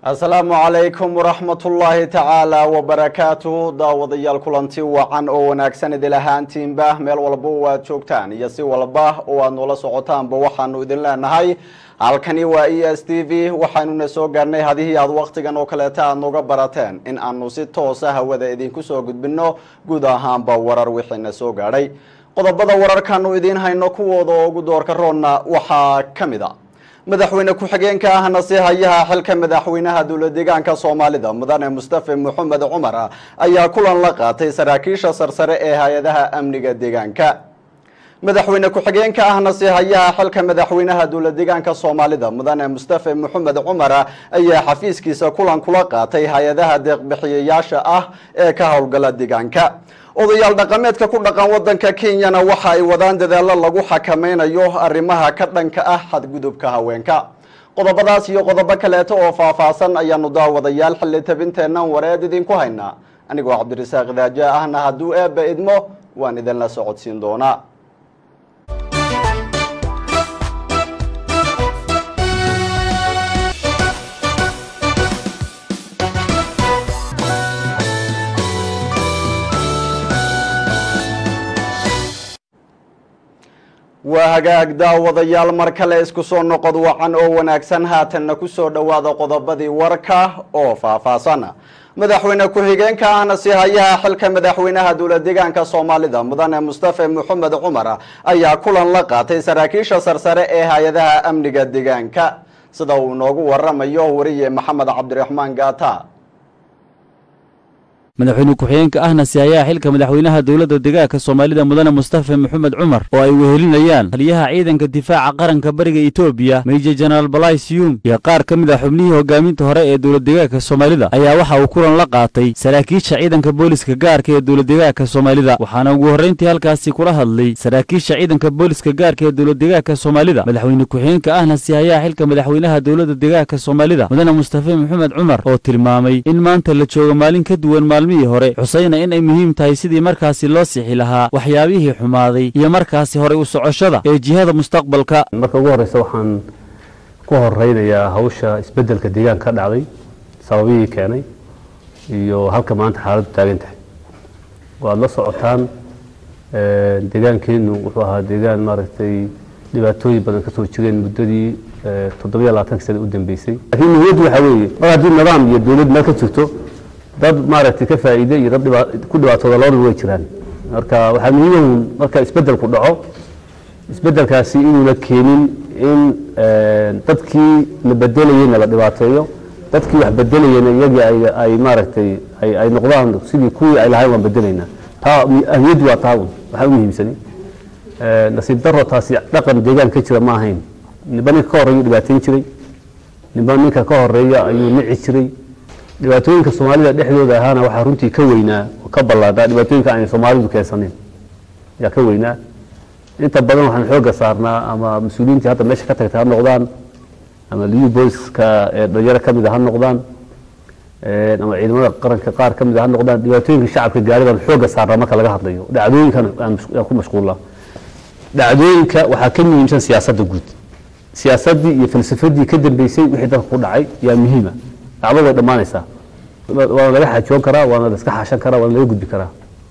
asalaamu calaykum waraxmatullaahi tacaala wabarakaatuh daawadayaal kulanti wacan oo wanaagsan idil ahaantiinba meel walba oo aad joogtaan iyo si walba oo aad noola socotaanba waxaanu idin leenahay halkani waa e s t v waxaanuna soo gaarnay hadihii aad wakhtigan oo kaleeta aad nooga barateen in aanu si toosa hawada idinku soo gudbino guud ahaanba warar wixiina soo gaadhay qodobada wararkaanu idiin hayno kuwooda oo ugu doorka roonna waxaa ka mid a madaxweyne ku-xigeenka ahna si hayaha xilka madaxweynaha dowla deegaanka soomaalida mudane mustafe maxamed cumar ayaa kulan la qaatay saraakiisha sarsare ee hay-adaha amniga deegaanka madaxweyne ku-xigeenka ahna si hayaha xilka madaxweynaha dowla deegaanka soomaalida mudane mustafe maxamed cumar ayaa xafiiskiisa kulan kula qaatay hay-adaha deeqbixiyayaasha ah ee ka howlgala deegaanka odayaal dhaqameedka ku dhaqan wadanka kenyana waxa ay wadaan dadaalo lagu xakameynayo arrimaha ka dhanka ah xadgudubka haweenka qodobadaas iyo qodobo kaleeto oo faahfaahsan ayaanu daawadayaal xilli tabinteennan wareed idinku haynaa anigoo cabdirasaaq daaja ahna hadduu eebba idmo waan idinla socodsiin doonaa waa hagaag daawadayaal mar kale isku soo noqod wacan oo wanaagsan haatanna ku soo dhowaada qodobadii warka oo faahfaahsan madaxweyne ku-xigeenka ahna si hayaha xilka madaxweynaha dowla deegaanka soomaalida mudane mustafe maxamed cumar ayaa kulan la qaatay saraakiisha sarsare ee hay-adaha amniga deegaanka sida uu inoogu waramayo wariye maxamed cabdiraxmaan gaata madaxweyne ku-xigeenka ahna sihayaha xilka madaxweynaha dowladda deegaanka soomaalida mudane mustafe maxamed cumar oo ay wehelinayaan taliyaha ciidanka difaaca qaranka bariga etoobiya meja jenaraal balaysiyum iyo qaar ka mid ah xubnihii hogaaminta hore ee dowlad deegaanka soomaalida ayaa waxa uu kulan la qaatay saraakiisha ciidanka booliska gaarka ee dowlad deegaanka soomaalida waxaana ugu horrayntii halkaasi kula hadlay saraakiisha ciidanka booliska gaarka ee dowlad deegaanka soomaalida madaxweyne ku-xigeenka ahna sihayaha xilka madaxweynaha dowladda deegaanka soomaalida mudane mustafe maxamed cumar oo tilmaamay in maanta la joogo maalin ka duwan maalmihii hore xusayna in ay muhiim tahay sidii markaasi loo sixi lahaa waxyaabihii xumaaday iyo markaasi horay u socoshada ee jihada mustaqbalka marka ugu horeysa waxaan ku horeynayaa hawsha isbedelka deegaanka ka dhacday sababihii keenay iyo halka maanta xaaladdu taagan tahay waad la socotaan deegaankeenu wuxuu ahaa deegaan maaragtay dhibaatooyin badan ka soo jireen muddadii toddobiyo labaatanka sana u dambeysay laakiin muhiimaddu waxaa weeye mar haddii nidaam iyo dowlad meel ka jirto dad maaragtay ka faa'iide iyo dad ku dhibaatooda labadaba way jiraan marka waxaa muhiimahu marka isbedelku dhaco isbedelkaasi inuuna keenin in dadkii la bedelayeyna la dhibaateeyo dadkii wax bedelayena iyagii ay maaragtay ay noqdaan sidii kuwii ay lahayn waan bedelaynaa taa ahmiyaddu waa taa un waxaa u muhiimsani nasiib daro taasi dhaqan deegaan ka jira ma ahayn ninba ninka ka horreeya dhibaateyn jiray ninba ninka ka horeeya ayuu nici jiray dhibaatooyinka soomaalida dhexdooda ahaana waxaa runtii ka weynaa oo ka ballaadhaa dhibaatooyinka aanay soomaalidu keensanin ayaa ka weynaa inta badan waxaan xoogga saarnaa ama mas-uuliyiintii hadda meesha ka tagtay ha noqdaan ama liyu booliska ee dhalinyaro ka mida ha noqdaan ama ciidamada qaranka qaar ka mida ha noqdaan dhibaatooyinka shacabka gaari baan xoogga saarnaa marka laga hadlayo dhacdooyinkan aan ku mashquullaa dhacdooyinka waxaa ka muhiimsan siyaasadda guud siyaasaddii iyo falsafadii ka dambeysay wixii dalka ku dhacay yaa muhiima dacwad way dhammaanaysaa waana laga xaajoon karaa waana la iska xaashan karaa waana laga gudbi karaa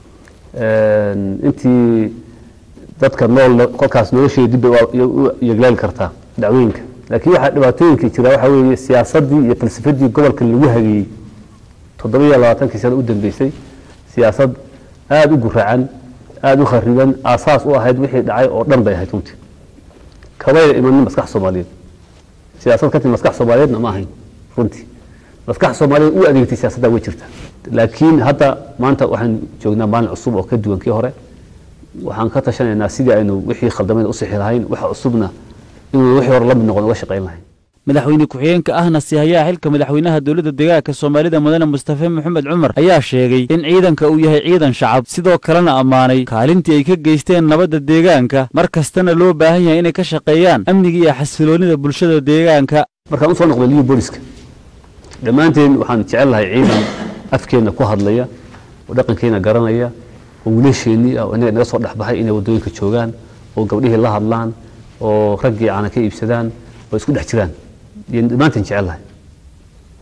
intii dadka nool kolkaas nolosheeda dib bay u yeglaali kartaa dacwooyinka laakiin waxaa dhibaatooyinka jira waxaa weeye siyaasaddii iyo falsafadii gobolka lagu hageeyey toddobiyo labaatankii sana u dambeysay siyaasad aada u guracan aada u khariban aasaas u ahayd wixii dhacay oo dhan bay ahayd runtii kabayna imanin maskax soomaaliyeed siyaasad ka timi maskax soomaaliyeedna ma ahayn runtii maskax soomaaliyed u adeegtay siyaasadda way jirta laakiin hadda maanta waxaan joognaa maalin cusub oo ka duwan kii hore waxaan ka tashanaynaa sidii aynu wixii khaldamayn u sixi lahayn waxa cusubna inuu wixii hore la mid noqon uga shaqayn lahayn madaxweyne ku-xigeenka ahna sihayaha xilka madaxweynaha dowladda deegaanka soomaalida mudane mustafe maxamed cumar ayaa sheegay in ciidanka uu yahay ciidan shacab sidoo kalena ammaanay kaalintii ay ka geysteen nabadda deegaanka mar kastana loo baahan yahay inay ka shaqeeyaan amniga iyo xasiloonida bulshada deegaanka markaan usoo noqday liyu booliska dhammaanteen waxaan jecel lahay ciidan afkeenna ku hadlaya oo dhaqankeena garanaya oo wiilasheennii ah oo inaga naga soo dhexbaxay inay waddooyinka joogaan oo gabdhihii la hadlaan oo raggii caana ka iibsadaan oo isku dhex jiraan iyo dhammaanteen jecel lahay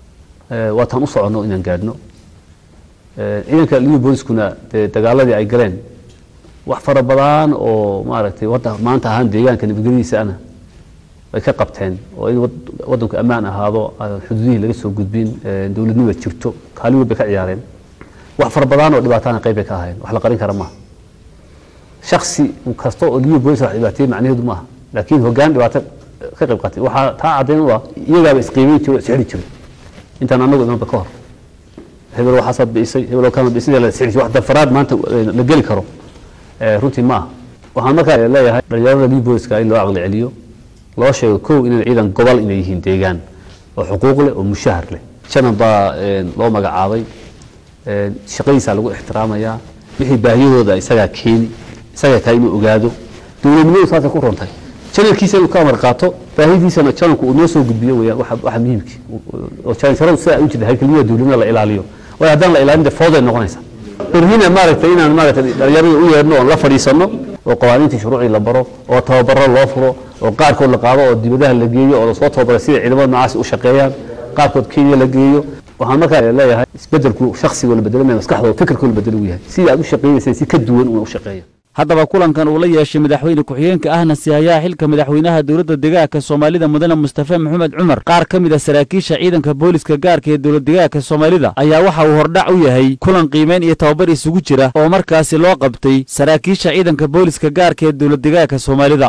waataan u soconno inaan gaadhno ciidanka liyu booliskuna dee dagaaladii ay galeen wax fara badan oo maaragtay wadda maanta ahaan deegaanka nabadgelyadiisa ana ay ka qabteen oo in waddanku ammaan ahaado xuduudihii laga soo gudbin dowladnimada jirto kaalin weyn bay ka ciyaareen wax fara badan oo dhibaatana qayb bay ka ahayn wax la qarin kara maaha shaksi kasta oo liyu boolis wax dhibaateeyey macnaheedu maaha laakiin hoggaan dhibaato ka qayb qaatay waxaa taa caddayn u ah iyagaaba isqiimeyn jiro isxidhi jiray intaan anagu imanba ka hor hebel waxaasaad bi'isay hebel kama bi'isay la isxidhi wax dafaraad maanta la geli karo runtii ma aha waxaan markaa leeyahay dhalinyarada liyu booliska in loo caqli celiyo loo sheego kow inay ciidan gobol inay yihiin deegaan oo xuquuq leh oo mushahar leh janan baa loo magacaabay shaqadiisaa lagu ixtiraamayaa wixii baahiyahooda isagaa keeni isagaa kaa inuu ogaado dowladnimadu saasay ku runtay janalkiisa inuu ka amar qaato baahidiisana janalku uu noo soo gudbiyo weyaan waxa muhiimkii oo janalsharadu sidaa u jirta haykalnimada dowladnimada la ilaaliyo waayo haddaan la ilaalin dee fooday noqonaysaa berhina maaragtay inaan maaragtay dhalinyarada u yeedhno oon la fadhiisanno oo qawaaniintii shuruucii la baro oo tababaro loo furo oo qaarkood la qaado oo dibadaha la geeyo oo lasoo tababaray sida ciidamada noocaasi u shaqeeyaan qaarkood kenya la geeyo waxaan markaa leeyahay isbedelku shakhsigoo la bedelamaya maskaxdooda fikirkoo la bedelo u yahay sidii aad u shaqeynaysa si ka duwan una u shaqeeya haddaba kulankan uu la yeeshay madaxweyne ku-xigeenka ahna sihayaha xilka madaxweynaha dowladda degaanka soomaalida mudane mustafe maxamed cumar qaar ka mid a saraakiisha ciidanka booliska gaarka ee dowlad degaanka soomaalida ayaa waxa uu hordhac u yahay kulan qiimeyn iyo tababar isugu jira oo markaasi loo qabtay saraakiisha ciidanka booliska gaarka ee dowlad degaanka soomaalida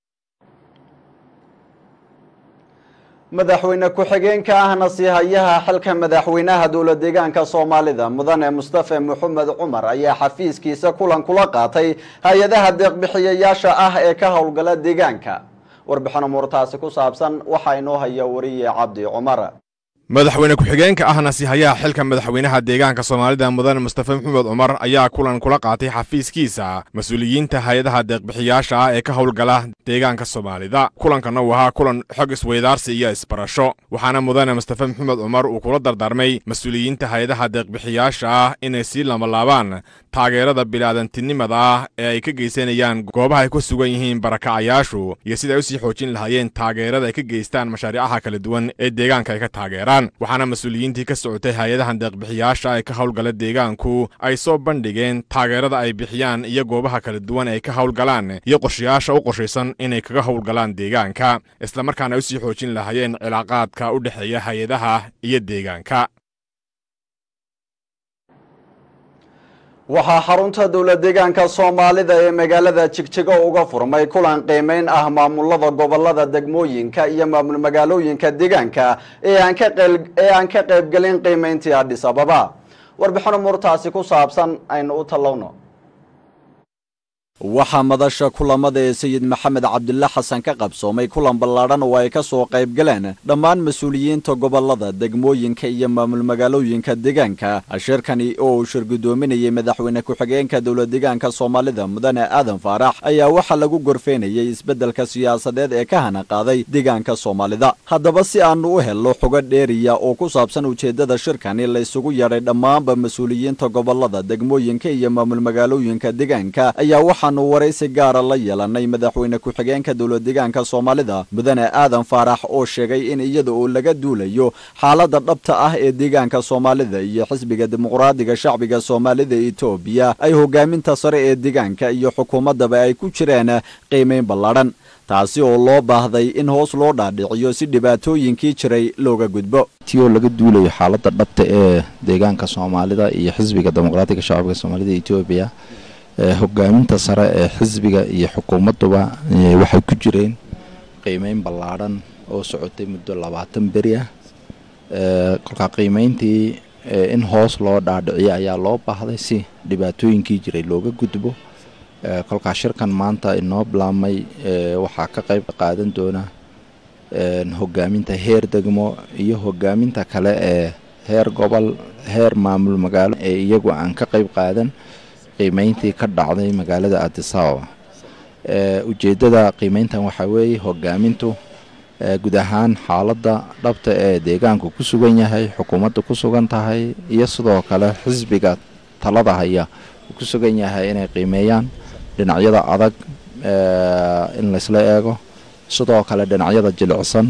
madaxweyne ku-xigeenka ahna siihayaha xilka madaxweynaha dowlad deegaanka soomaalida mudane mustafe maxamed cumar ayaa xafiiskiisa kulan kula qaatay hay-adaha deeqbixiyayaasha ah ee ka howlgala deegaanka warbixin umuurtaasi ku saabsan waxaa inoo haya wariye cabdi cumar madaxweyne ku-xigeenka ahna siihayaha xilka madaxweynaha deegaanka soomaalida mudane mustafe maxamed cumar ayaa kulan kula qaatay xafiiskiisa mas-uuliyiinta hay-adaha deeqbixiyaasha ah ee ka howlgala deegaanka soomaalida kulankanna uu ahaa kulan xog isweydaarsi iyo isbarasho waxaana mudane mustafe maxamed cumar uu kula dardaarmay mas-uuliyiinta hay-adaha deeqbixiyaasha ah inay sii lamalaabaan taageerada bilaadantinimada ah ee ay ka geysanayaan goobaha ay ku sugan yihiin barakacayaashu iyo sida ay usii xoojin lahaayeen taageerada ay ka geystaan mashaariicaha kala duwan ee deegaanka ay ka taageeraan waxaana mas-uuliyiintii ka socotay hay-adahan deeqbixiyaasha ee ka howlgala deegaanku ay soo bandhigeen taageerada ay bixiyaan iyo goobaha kala duwan ay ka howlgalaan iyo qorshayaasha u qorshaysan inay kaga howlgalaan deegaanka islamarkaana ay usii xoojin lahaayeen cilaaqaadka u dhexeeya hay-adaha iyo deegaanka waxaa xarunta dowlad deegaanka soomaalida ee magaalada jigjigo uga furmay kulan qiimeyn ah maamulada gobolada degmooyinka iyo maamul magaalooyinka deegaanka ee aan ka qaybgelin qiimeyntii adhis ababa warbixin umuurtaasi ku saabsan aynu u tallowno waxaa madasha kulamada ee sayid maxamed cabdilla xasan ka qabsoomay kulan ballaadhan oo ay ka soo qayb galeen dhammaan mas-uuliyiinta gobolada degmooyinka iyo maamul magaalooyinka deegaanka shirkani oo uu shir guddoominayay madaxweyne ku-xigeenka dowlad deegaanka soomaalida mudane aadan faarax ayaa waxaa lagu gorfeynayay isbeddelka siyaasadeed ee ka hana qaaday deegaanka soomaalida haddaba si aanu u helno xogo dheeriya oo ku saabsan ujeeddada shirkani la isugu yeedhay dhammaanba mas-uuliyiinta gobolada degmooyinka iyo maamul magaalooyinka deegaanka ayaa waxaanu waraysi gaara la yeelanay madaxweyne ku-xigeenka dowlad deegaanka soomaalida mudane aadan faarax oo sheegay in iyada oo laga duulayo xaaladda dhabta ah ee deegaanka soomaalida iyo xisbiga dimuqraadiga shacbiga soomaalida etoobiya ay hogaaminta sare ee deegaanka iyo xukuumaddaba ay ku jireen qiimeyn ballaadhan taasi oo loo baahday in hoos loo dhaadhiciyo si dhibaatooyinkii jiray looga gudbo ti oo laga duulayo xaaladda dhabta ee deegaanka soomaalida iyo xisbiga dimuqraadiga shacbiga soomaalida etoobiya hogaaminta sare ee xisbiga iyo xukuumadduba waxay ku jireen qiimeyn ballaadhan oo socotay muddo labaatan beri ah kolkaa qiimeyntii in hoos loo dhaadhiciyo ayaa loo baahday si dhibaatooyinkii jiray looga gudbo kolkaa shirkan maanta inoo bilaabmay waxaa ka qayb qaadan doona hogaaminta heer degmo iyo hogaaminta kale ee heer gobol heer maamul magaalo ee iyagu aan ka qayb qaadan qiimeyntii ka dhacday magaalada adisababa ujeeddada qiimeyntan waxaa weeye hogaamintu guud ahaan xaaladda dhabta ee deegaanku ku sugan yahay xukuumadda ku sugan tahay iyo sidoo kale xisbiga talada haya uu ku sugan yahay inay qiimeeyaan dhinacyada adag in laysla eego sidoo kale dhinacyada jilicsan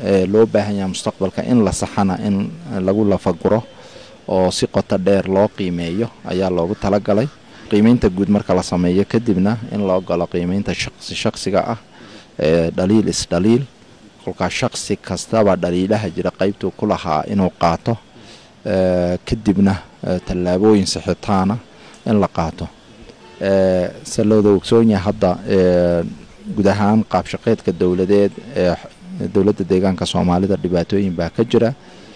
loo baahan yahay mustaqbalka in la saxana in lagu lafaguro oo si qoto dheer loo qiimeeyo ayaa loogu talagalay qiimeynta guud marka la sameeyo kadibna in loo galo qiimeynta shaqsi shaqsiga ah dhaliil isdhaliil kolkaa shaqsi kastaba dhaliilaha jira qaybtuu ku lahaa inuu qaato kadibna tallaabooyin sixitaana in la qaato se looda ogsoon yahay hadda guud ahaan qaabshaqeedka dowladeed ee dowladda deegaanka soomaalida dhibaatooyin baa ka jira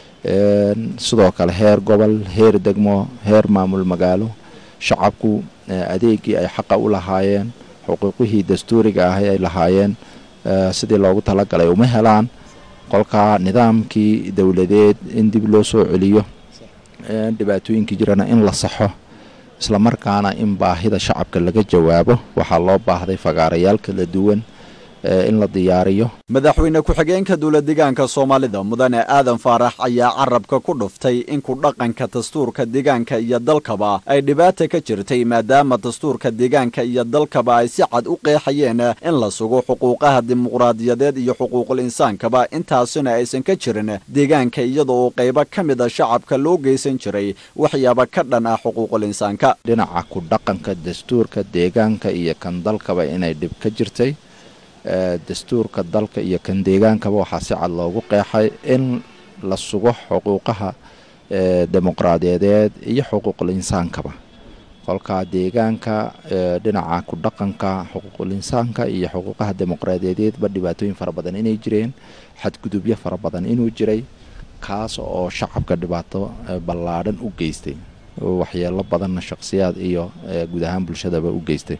sidoo kale heer gobol heer degmo heer maamul magaalo shacabku adeegii ay xaqa u lahaayeen xuquuqihii dastuuriga ah ay lahaayeen sidii loogu talagalay uma helaan qolkaa nidaamkii dowladeed in dib loo soo celiyo dhibaatooyinkii jirana in la saxo islamarkaana in baahida shacabka laga jawaabo waxaa loo baahday fagaarayaal kala duwan in la diyaariyo madaxweyne ku-xigeenka dowla deegaanka soomaalida mudane aadan faarax ayaa carabka ku dhuftay in ku dhaqanka dastuurka deegaanka iyo dalkaba ay dhibaata ka jirtay maadaama dastuurka deegaanka iyo dalkaba ay si cad u qeexayeen in la sugo xuquuqaha dimuqraadiyadeed iyo xuquuqul insaankaba intaasina aysan ka jirin deegaanka iyada oo qaybo ka mid a shacabka loo geysan jiray waxyaaba ka dhan ah xuquuqul insaanka dhinaca ku dhaqanka dastuurka deegaanka iyo kan dalkaba inay dhib ka jirtay dastuurka dalka iyo kan deegaankaba waxaa si cad loogu qeexay in la sugo xuquuqaha dimuqraadiyadeed iyo xuquuqul insaankaba kolkaa deegaanka dhinaca ku dhaqanka xuquuqul insaanka iyo xuquuqaha dimuqraadiyadeedba dhibaatooyin fara badan inay jireen xadgudubyo fara badan inuu jiray kaas oo shacabka dhibaato ballaadhan u geystay waxyeelo badanna shaqsiyaad iyo guud ahaan bulshadaba u geystay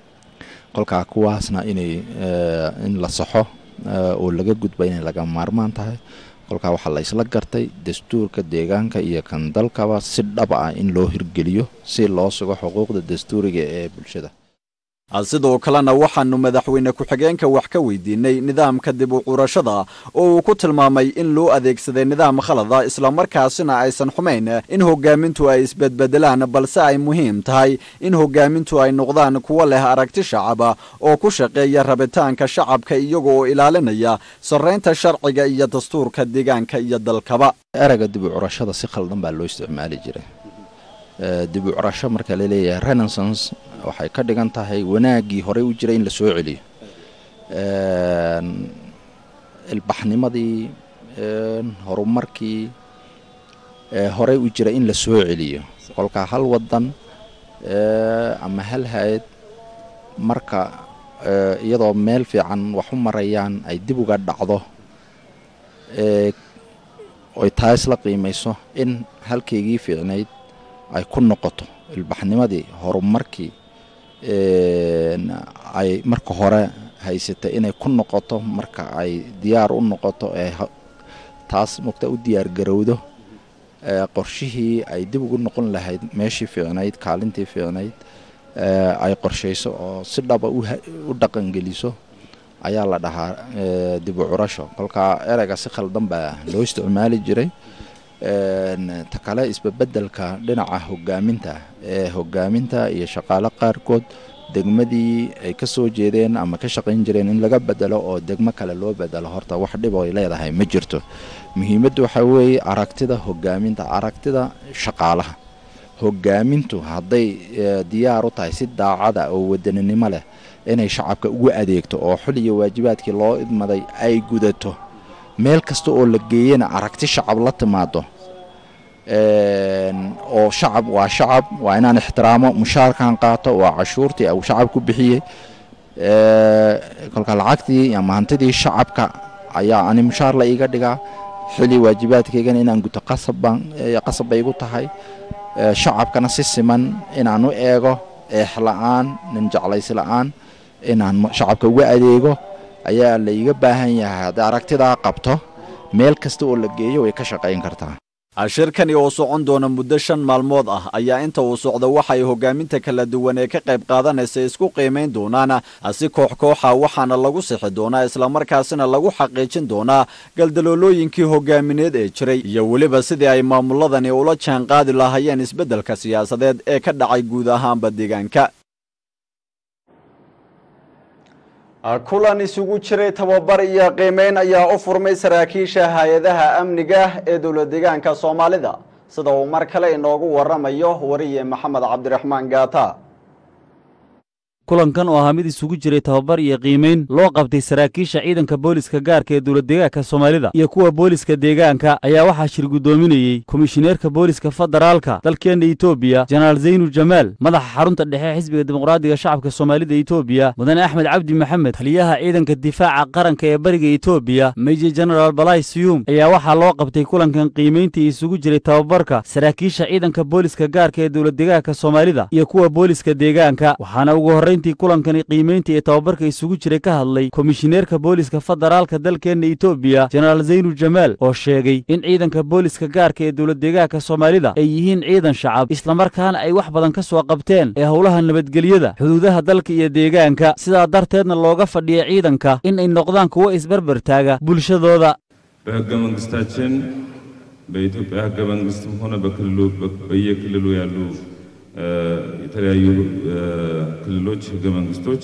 kolkaa kuwaasna inay in la saxo oo laga gudba inay laga maarmaan tahay kolkaa waxaa la isla gartay dastuurka deegaanka iyo kan dalkaba si dhab ah in loo hirgeliyo si loo sugo xuquuqda dastuuriga ee bulshada sidoo kalena waxaanu madaxweyne ku-xigeenka wax ka weydiinay nidaamka dib u curashada oo uu ku tilmaamay in loo adeegsaday nidaam khalada islamarkaasina aysan xumayn in hogaamintu ay isbedbedelaan balse ay muhiim tahay in hogaamintu ay noqdaan kuwo leh aragti shacaba oo ku shaqeeya rabitaanka shacabka iyaga oo ilaalinaya sarraynta sharciga iyo dastuurka deegaanka iyo dalkaba ereyga dib u curashada si khaldan baa loo isticmaali jiray dib u curasho marka la leeyahay renaissance waxay ka dhigan tahay wanaaggii horey u jiray in la soo celiyo ilbaxnimadii horumarkii horey u jiray in la soo celiyo kolkaa hal wadan ama hal hay-ad marka iyadoo meel fiican wax u marayaan ay dib uga dhacdo oy taa isla qiimayso in halkaygii fiicnayd ay ku noqoto ilbaxnimadii horumarkii ay marka hore haysatay inay ku noqoto marka ay diyaar u noqoto ee taas mugta u diyaar garowdo qorshihii ay dib ugu noqon lahayd meeshii fiicnayd kaalintii fiicnayd ay qorshayso oo si dhaba u dhaqangeliso ayaa la dhahaa dib u curasho kolkaa ereyga si khaldan baa loo isticmaali jiray ta kale isbebedelka dhinaca hogaaminta ee hogaaminta iyo shaqaale qaarkood degmadii ay ka soo jeedeen ama ka shaqayn jireen in laga bedelo oo degmo kale loo bedelo horta wax dhib ay leedahay ma jirto muhiimaddu waxaa weeye aragtida hogaaminta aragtida shaqaalaha hogaamintu hadday diyaar u tahay si daacada oo wadaninimo leh inay shacabka ugu adeegto oo xul iyo waajibaadkii loo idmaday ay gudato meel kasta oo la geeyana aragti shacab la timaado oo shacab waa shacab waa inaan ixtiraamo mushaarkan qaato waa cashuurtii uu shacab ku bixiyey kolka lacagtii ama hantidii shacabka ayaa ani mushaar la iiga dhigaa xili waajibaadkaygana inaan guto qasab bay igu tahay shacabkana si siman inaan u eego eex la-aan nin jeclaysi la-aan inaan shacabka uga adeego ayaa la iiga baahan yahay hadday aragtidaa qabto meel kasta oo la geeyo way ka shaqayn kartaa shirkani oo socon doona muddo shan maalmood ah ayaa inta uu socdo waxay hogaaminta kala duwan ee ka qayb qaadanaysa isku qiimayn doonaan si koox kooxa waxaana lagu sixi doonaa islamarkaasina lagu xaqiijin doonaa galdaloolooyinkii hogaamineed ee jiray iyo weliba sidii ay maamuladani ula jaan qaadi lahaayeen isbeddelka siyaasadeed ee ka dhacay guud ahaanba deegaanka kulan isugu jiray tababar iyo qiimeyn ayaa u furmay saraakiisha hay-adaha amniga ee dowlad deegaanka soomaalida sida uu mar kale inoogu waramayo wariye maxamed cabdiraxmaan gaata kulankan oo ahaa mid isugu jiray tababar iyo qiimayn loo qabtay saraakiisha ciidanka booliska gaarka ee dowladdeegaanka soomaalida iyo kuwa booliska deegaanka ayaa waxaa shir guddoominayey komishineerka booliska federaalka dalkeenna etoobiya jenaraal zaynu jamaal madaxa xarunta dhexe xisbiga dimuqraadiga shacabka soomaalida etoobiya mudane axmed cabdi maxamed taliyaha ciidanka difaaca qaranka ee bariga etoobiya meji jenaraal balay siyuum ayaa waxaa loo qabtay kulankan qiimayntii isugu jiray tababarka saraakiisha ciidanka booliska gaarka ee dowladdeegaanka soomaalida iyo kuwa booliska deegaanka waxaana ugu horrayn intii kulankani qiimaynta ee tababarka isugu jiray ka hadlay komishineerka booliska federaalka dalkeenna etoobiya jenaraal zaynu jamaal oo sheegay in ciidanka booliska gaarka ee dowladdeegaanka soomaalida ay yihiin ciidan shacab islamarkaana ay wax badan ka soo qabteen ee howlaha nabadgelyada xuduudaha dalka iyo deegaanka sidaa darteedna looga fadhiya ciidanka in ay noqdaan kuwo isbarbar taaga bulshadooda በሕገ መንግሥታችን በኢትዮጵያ ሕገ መንግሥትም ሆነ በክልሉ በየክልሉ ያሉ የተለያዩ ክልሎች ህገ መንግስቶች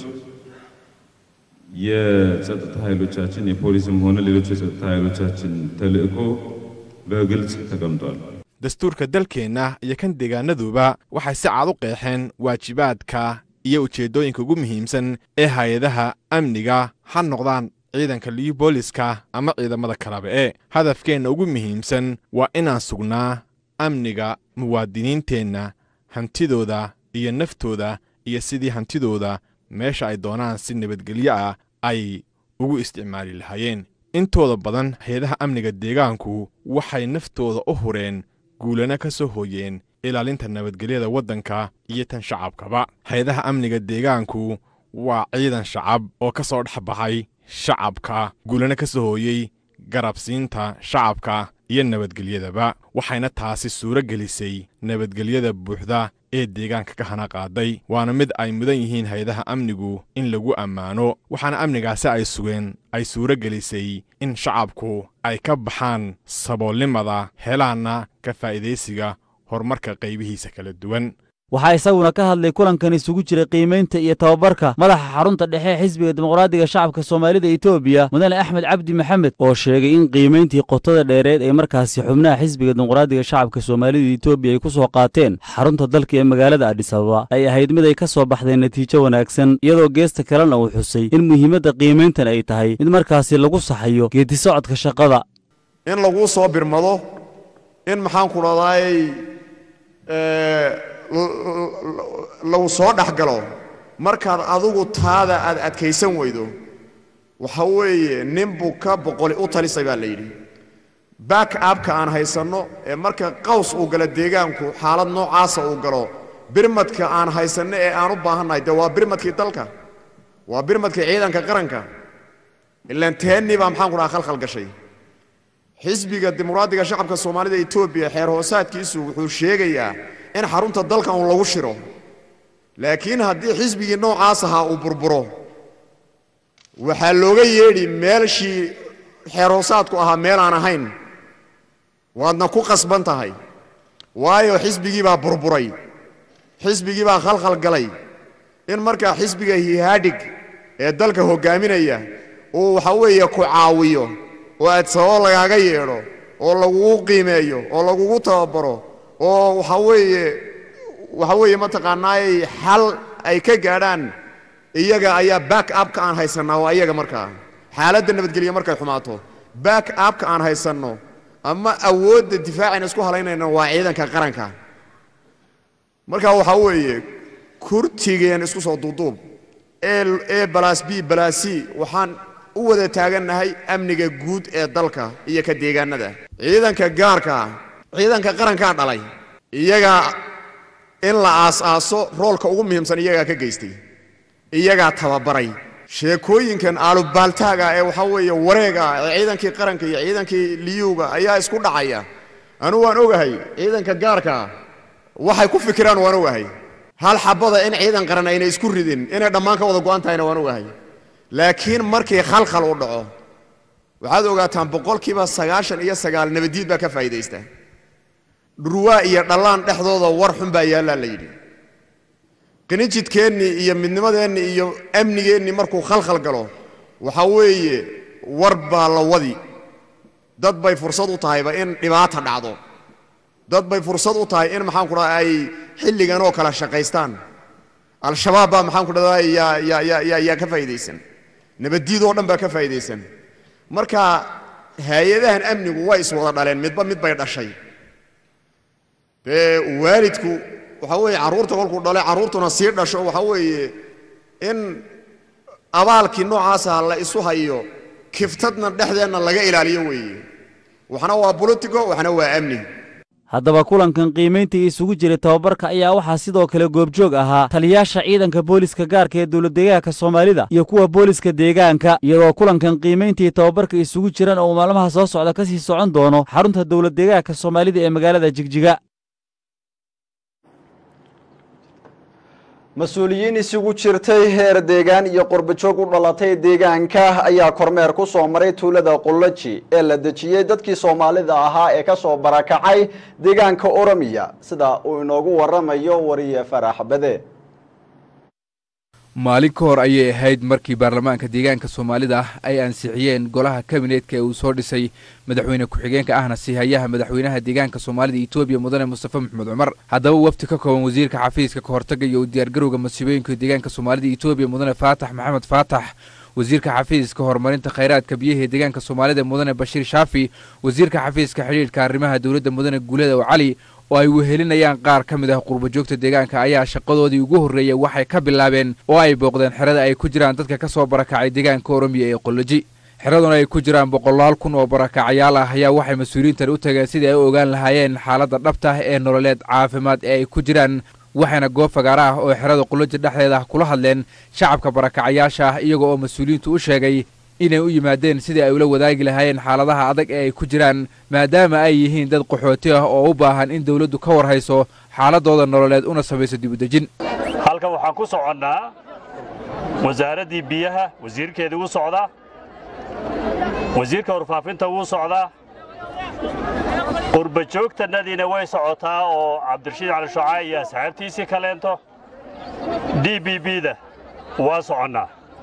የጸጥታ ኃይሎቻችን የፖሊስም ሆነ ሌሎች የጸጥታ ኃይሎቻችን ተልእኮ በግልጽ ተቀምጧል። dastuurka dalkeenna iyo kan deegaanaduba waxay si cad u qeexeen waajibaadka iyo ujeeddooyinka ugu muhiimsan ee hay-adaha amniga ha noqdaan ciidanka liyu booliska ama ciidamada kalaba ee hadafkeenna ugu muhiimsan waa inaan sugnaa amniga muwaadiniinteenna hantidooda iyo naftooda iyo sidii hantidooda meesha ay doonaan si nabadgelyo ah ay ugu isticmaali lahaayeen intooda badan hay-adaha amniga deegaanku waxay naftooda u hureen guulana ka soo hooyeen ilaalinta nabadgelyada waddanka iyo tan shacabkaba hay-adaha amniga deegaanku waa ciidan shacab oo ka soo dhex baxay shacabka guulana ka soo hooyey garabsiinta shacabka iyo nabadgelyadaba waxayna taasi suuro gelisay nabadgelyada buuxda ee deegaanka ka hana qaaday waana mid ay mudan yihiin hay-adaha amnigu in lagu ammaano waxaana amnigaasi ay sugeen ay suuro gelisay in shacabku ay ka baxaan saboolnimada helaanna ka faa'iidaysiga horumarka qaybihiisa kala duwan waxaa isaguna ka hadlay kulankan isugu jiray qiimaynta iyo tababarka madaxa xarunta dhexe ee xisbiga dimuqraadiga shacabka soomaalida etoobiya mudane axmed cabdi maxamed oo sheegay in qiimayntii qotada dheereed ee markaasi xubnaha xisbiga dimuqraadiga shacabka soomaalida etoobiya ay ku soo qaateen xarunta dalka ee magaalada adhisababa ay ahayd mid ay ka soo baxdeen natiijo wanaagsan iyadoo geesta kalena uu xusay in muhiimadda qiimayntan ay tahay mid markaasi lagu saxayo geedisocodka shaqada in laguu soo birmado in maxaan ku dhadaay lagu soo dhex galo markaad adigu taada aad adkaysan weydo waxa weeye nin buu ka boqoli u talisay baa la yidhi back abka aan haysanno ee marka qaws uu galo deegaanku xaalad noocaasa uu galo birmadka aan haysanno ee aan u baahannahay dee waa birmadkii dalka waa birmadkii ciidanka qaranka ilaan teennii baa maxaan ku dhaha khalkhal gashay xisbiga dimuqraadiga shacabka soomaalida etoobiya xeer hoosaadkiisu wuxuu sheegayaa in xarunta dalkan uu lagu shiro laakiin haddii xisbigii noocaas ahaa uu burburo waxaa looga yeedhi meelshii xeer hoosaadku ahaa meel aan ahayn waadna ku qasban tahay waayo xisbigii baa burburay xisbigii baa khalkhal galay in markaa xisbiga hihaadhig ee dalka hoggaaminaya uu waxa weeye ku caawiyo oo aad sababo lagaaga yeedho oo lagugu qiimeeyo oo lagugu tababaro oo waxa weeye waxa weeye mataqaanaayay xal ay ka gaadhaan iyaga ayaa back upka aan haysannaa waa iyaga markaa xaaladda nabadgelya markay xumaato back upka aan haysanno ama awoodda difaacayna isku halaynayna waa ciidanka qaranka marka waxa weeye kurtigeen isku soo duuduub ee balaas b balaasi waxaan u wada taagannahay amniga guud ee dalka iyo ka deegaanada ciidanka gaarka ciidanka qarankaa dhalay iyagaa in la aas-aaso roolka ugu muhiimsan iyagaa ka geystay iyagaa tababaray sheekooyinkan aalubaaltaaga ee waxaa weeye wareega ee ciidankii qaranka iyo ciidankii liyuuga ayaa isku dhacaya anugu waan ogahay ciidanka gaarka waxay ku fikiraan waan ogahay hal xabada in ciidan qaran ayna isku ridin inay dhammaan ka wada go'an tahayna waan ogahay laakiin markii khalkhal u dhaco waxaad ogaataan boqolkiiba sagaashan iyo sagaal nabadiid baa ka faa'iidaysta dhurwaa iyo dhallaan dhexdooda war xun baa yaallaa la yidhi qinijidkeennii iyo midnimadeennii iyo amnigeennii markuu khalkhal galo waxa weeye war baa la wadi dad bay fursad u tahayba in dhibaata dhacdo dad bay fursad u tahay in maxaanku dhaha ay xilligan oo kale shaqaystaan al-shabaab baa maxaanku dhahdaa yaa yaa yaa yaa yaa ka faa'iidaysan nabaddiid oo dhan baa ka faa'iidaysan marka hay-adahan amnigu way iswada dhaleen midba mid bay dhashay dee waalidku waxa weeye carruurta kolkuu dhalay carruurtuna sii dhasho waxa weeye in abaalkii noocaasa la isu hayo kiftadna dhexdeenna laga ilaaliyo weeye waxna waa bolitico waxna waa amni haddaba kulankan qiimayntii isugu jiray tababarka ayaa waxaa sidoo kale goobjoog ahaa taliyaasha ciidanka booliska gaarka ee dowladdeegaanka soomaalida iyo kuwa booliska deegaanka iyadoo kulankan qiimayntii tababarka isugu jiran oo maalmaha soo socda ka sii socon doono xarunta dowladdeegaanka soomaalida ee magaalada jigjiga mas-uuliyiin isugu jirtay heer deegaan iyo qurbajoog u dhalatay deegaanka ayaa kormeer ku soo maray tuulada qullaji ee la dejiyey dadkii soomaalida ahaa ee ka soo barakacay deegaanka oromiya sida uu inoogu waramayo wariye farax bade maalin ka hor ayay ahayd markii baarlamaanka deegaanka soomaalida ay ansixiyeen golaha kabineetka ee uu soo dhisay madaxweyne ku-xigeenka ahna siihayaha madaxweynaha deegaanka soomaalida etoobiya mudane mustafe maxamed cumar haddaba wafdi ka kooban wasiirka xafiiska ka hortaga iyo u diyaargarowga masiibooyinka deegaanka soomaalida etoobiya mudane faatax maxamed faatax wasiirka xafiiska horumarinta khayraadka biyaha ee deegaanka soomaalida mudane bashiir shaafi wasiirka xafiiska xidhiidhka arrimaha dowladda mudane guuleda oo cali oo ay wehelinayaan qaar ka mid ah qurbajoogta deegaanka ayaa shaqadoodii ugu horreeyey waxay ka bilaabeen oo ay booqdeen xerada ay ku jiraan dadka ka soo barakacay deegaanka oromiya ee qoloji xeraduna ay ku jiraan boqolaal kun oo barakacayaal ah ayaa waxay mas-uuliyiintan u tageen sidii ay u ogaan lahaayeen xaaladda dhabta ah ee nololeed caafimaad ee ay ku jiraan waxayna goob fagaara ah oo xerada qoloji dhexdeeda kula hadleen shacabka barakacayaasha ah iyaga oo mas-uuliyiintu u sheegay inay u yimaadeen sidii ay ula wadaagi lahaayeen xaaladaha adag ee ay ku jiraan maadaama ay yihiin dad qaxooti ah oo u baahan in dawladdu ka war hayso xaaladooda nololeed una samayso dibudejin halkan waxaan ku soconnaa wasaaraddii biyaha wasiirkeedii wuu socdaa wasiirka warfaafinta wuu socdaa qurbajoogtannadiina way socotaa oo cabdirashiid cali shucaa iyo asxaabtiisii kaleento d b b-da waa soconnaa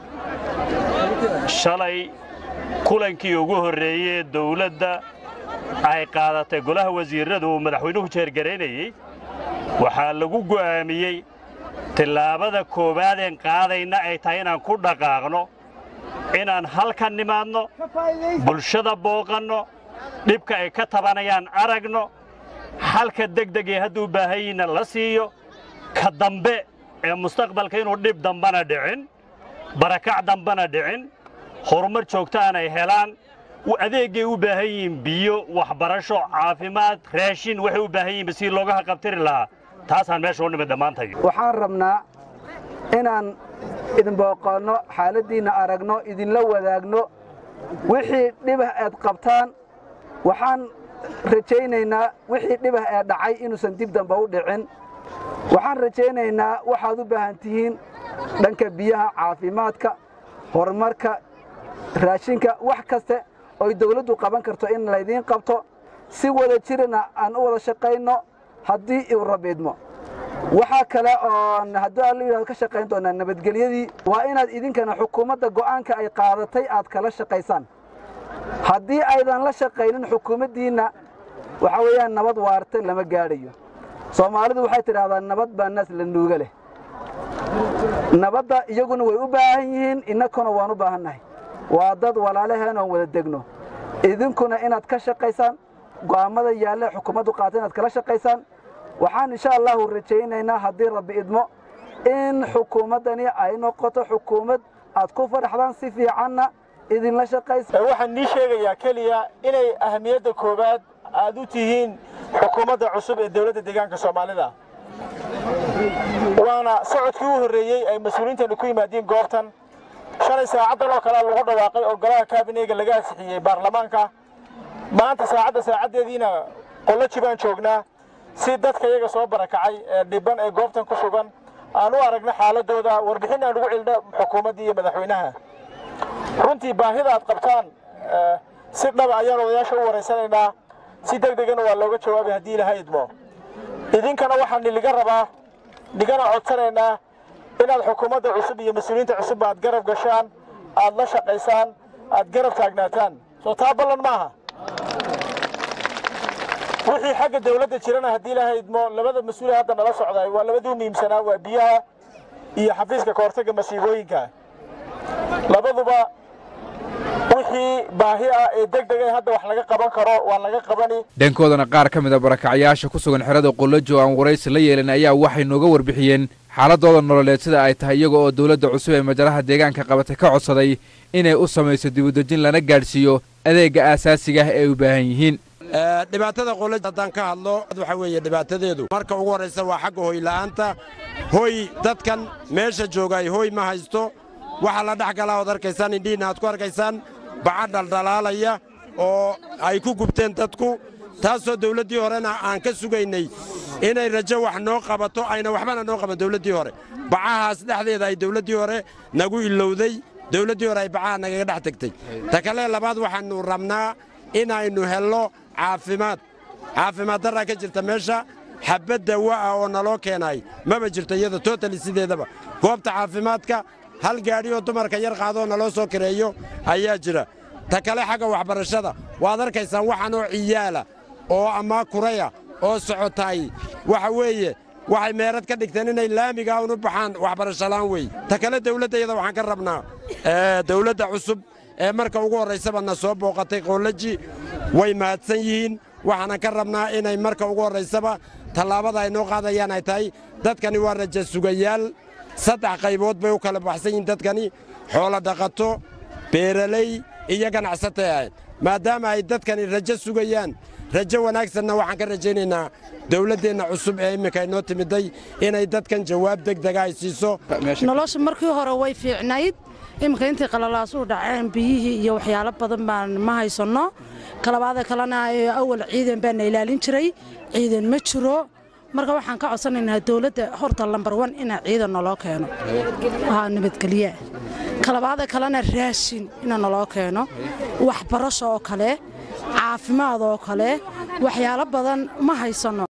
shalay kulankii ugu horreeyey ee dawladda ay qaadatay golaha wasiirradu uu madaxweynuhu jeergaraynayey waxaa lagu go'aamiyey tillaabada koowaadeen qaadayna ay tahay inaan ku dhaqaaqno inaan halkan nimaadno bulshada booqanno dhibka ay ka tabanayaan aragno xalka degdegee hadduu baahanyiinna la siiyo ka dambe ee mustaqbalka inuu dhib dambana dhicin barakac dambana dhicin horumar joogto aanay helaan adeeggay u baahan yihiin biyo waxbarasho caafimaad raashin waxay u baahan yihiin si looga haqabtiri lahaa taasaan meesha u nimid dhammaantayo waxaan rabnaa inaan idin booqanno xaaladdiinna aragno idinla wadaagno wixii dhibah eed qabtaan waxaan rajaynaynaa wixii dhibah ee dhacay inuusan dib damba u dhicin waxaan rajaynaynaa waxaad u baahan tihiin dhanka biyaha caafimaadka horumarka raashinka wax kaste oy dawladdu qaban karto in laydiin qabto si wada jirana aan u wada shaqayno haddii uu rabiidmo waxaa kale oon haddii aan la yidhahdo ka shaqayn doonaa nabadgelyadii waa inaad idinkana xukuumadda go'aanka ay qaadatay aad kala shaqaysaan haddii aydan la shaqaynin xukuumaddiinna waxaa weeyaan nabad waarta lama gaadhayo soomaalidu waxay tidhahdaa nabad baa naas la nuuga leh nabadda iyaguna way u baahan yihiin innakuna waan u baahannahay waa dad walaalaheen oon wada degno idinkuna inaad ka shaqaysaan go'aammada yaalle xukuumaddu qaata inaad kala shaqaysaan waxaan insha allahu rajaynaynaa haddii rabbi idmo in xukuumaddani ay noqoto xukuumad aad ku fadhaxdaan si fiicanna idinla shaqaysa waxaan nii sheegayaa keliya inay ahamiyadda koowaad aad u tihiin xukuumadda cusub ee dowladda deegaanka soomaalida waana socodkii u horreeyey ay mas-uuliyiintani ku yimaadiin goobtan shalay saacaddan oo kale lagu dhawaaqay oo golaha kaabineyga laga ansixiyey baarlamaanka maanta saacadda saacaddeediina qolloji baan joognaa si dadka iyaga soo barakacay ee dhibban ee goobtan ku sugan aan u aragno xaaladooda warbixin aan ugu celino xukuumaddii iyo madaxweynaha runtii baahida aad qabtaan si dhaba ayaan odayaasha u waraysanaynaa si deg degana waa looga jawaabay haddii ilaha idmo idinkana waxaan niliga rabaa nigana codsanaynaa inaad xukuumadda cusub iyo mas-uuliyiinta cusub aad garab gashaan aad la shaqaysaan aad garab taagnaataan soo taa ballan maaha wixii xagga dawladda jirana haddii ilaahay idmo labada mas-uule hadda nala socday waa labadii muhiimsanaa waa biyaha iyo xafiiska kahortagga masiibooyinka labaduba wixii baahi ah ee deg deg hadda wax laga qaban karo waa laga qabani dhankoodana qaar ka mid a barakacyaasha ku sugan xerada qolojo aan waraysi la yeelan ayaa waxay nooga warbixiyeen xaaladooda nololeed sida ay tahay iyaga oo dowladda cusub ee majalaha deegaanka qabatay ka codsaday inay u samayso dibudejin lana gaadhsiiyo adeegga aasaasiga ah ee ay u baahan yihiin dhibaatada qolaj haddaan ka hadlo waxa weeye dhibaatadeedu marka ugu horraysa waa xagga hoyla'aanta hoy dadkan meesha joogay hoy ma haysto waxaa la dhex galaa ood arkaysaan indhihiinna aad ku arkaysaan baca dhaldhalaalaya oo ay ku gubteen dadku taasoo dawladdii horena aan ka sugaynay inay rajo wax noo qabato ayna waxbana noo qaban dawladdii hore bacahaas dhexdeeda ay dawladdii hore nagu ilowday dawladdii hore ay bacaha nagaga dhex tegtay ta kale labaad waxaannu rabnaa inaynu hello caafimaad caafimaad darraa ka jirta meesha xabbad dawa ah oo naloo keenay maba jirto iyada totali sideedaba goobta caafimaadka hal gaadhi oo dumarka yar qaadoo naloo soo kareeyo ayaa jira ta kale xagga waxbarashada waad arkaysaan waxanoo ciyaala oo ama kuraya oo socotay waxa weeye waxay meerad ka dhigteen inay laamigaa unu baxaan waxbarasholaan wey ta kale dawladdayada waxaan ka rabnaa dawladda cusub ee marka ugu horraysaba na soo booqatay qoolaji way mahadsan yihiin waxaanan ka rabnaa inay marka ugu horraysaba tallaabada ay noo qaadayaan ay tahay dadkani waa raja sugayaal saddex qaybood bay u kala baxsan yihiin dadkani xoolo dhaqato beeraley iyo ganacsatay ahayd maadaama ay dadkani rajo sugayaan rajo wanaagsanna waxaan ka rajaynaynaa dawladdeenna cusub ee imminka inoo timiday inay dadkan jawaab degdega ay siiso nolosha markii hore way fiicnayd iminka intay qalalaasuu dhaceen biyihii iyo waxyaalo badan baan ma haysanno kalabaada kalena awal ciidan baana ilaalin jiray ciidan ma jiro marka waxaan ka codsanaynaa dawladda horta lambar wan inaa ciidan naloo keeno nabadgelye kalabaada kalena raashin ina naloo keeno waxbarasho oo kale caafimaad oo kale waxyaalo badan ma haysanno